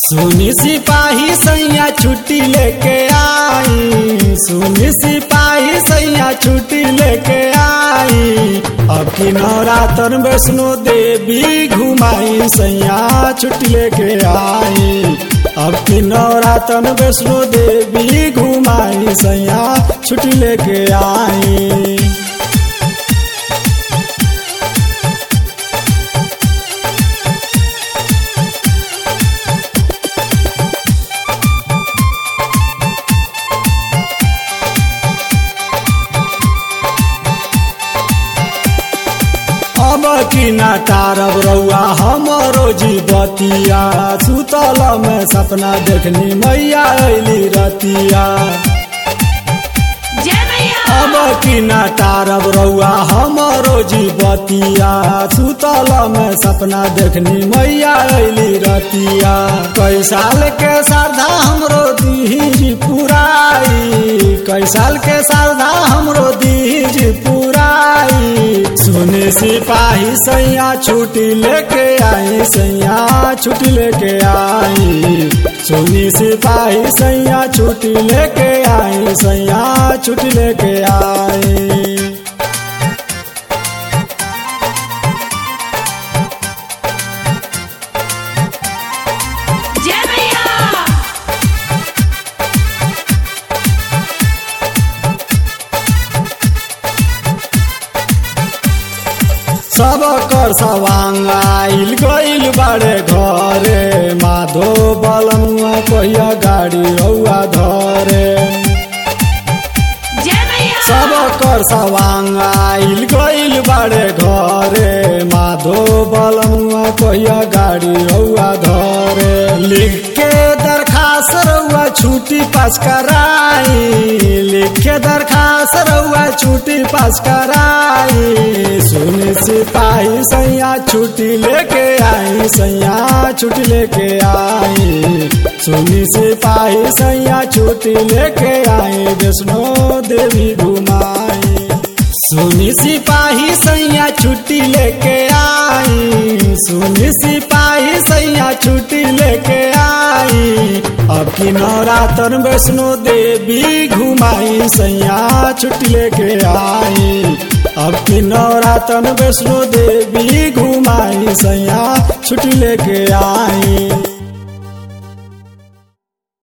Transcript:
सुनी सिपाही सैया छुट्टी लेके आई सुनी सिपाही सैया छुट्टी लेके आई अब की नवरात्र वैष्णो देवी घुमाई सैया छुट्टी लेके आई अब की नवरात्र वैष्णो देवी घुमाई सैया छुट्टी लेके आई अब की ना तारब रउआ हमरो जीवतिया सुतल में सपना देखनी मैया अली रतिया जय मैया अब की ना तारब रउआ हमरो जीवतिया सुतल में सपना देखनी मैया अली रतिया कई साल के श्रद्धा हमरो दीज पुराई कई साल के श्रद्धा हमरो दीज पुराई सुने सिपाही सैया छुट्टी लेके आई सैया छुट्टी लेके आई सुनी सिपाही सैया छुट्टी लेके आई सैया छुट्टी लेके आई जय मैया सब कर सवांग आइल गइल बाड़े घरे माधो बलमुआ कहिया गाड़ी रउआ धरे जय मैया सब कर सवांग आइल गइल बाड़े घरे माधो बलमुआ कहिया गाड़ी रउआ धरे लिख के दरखास्त रउआ छुट्टी पास कराई लिख के दरखास्त रउआ छुट्टी पास कराई सुनी सिपाही सैया छुट्टी लेके आई सैया छुट्टी लेके आई सुनी सिपाही सैया छुट्टी लेके आई वैष्णो देवी घुमाई सुनी सिपाही सैया छुट्टी लेके आई सुनी सिपाही सैया छुट्टी लेके आई अब की नवरात्र वैष्णो देवी घुमाई सैया छुट्टी लेके आई अब की नवरात्र वैष्णो देवी घुमाई सैया छुट्टी लेके आई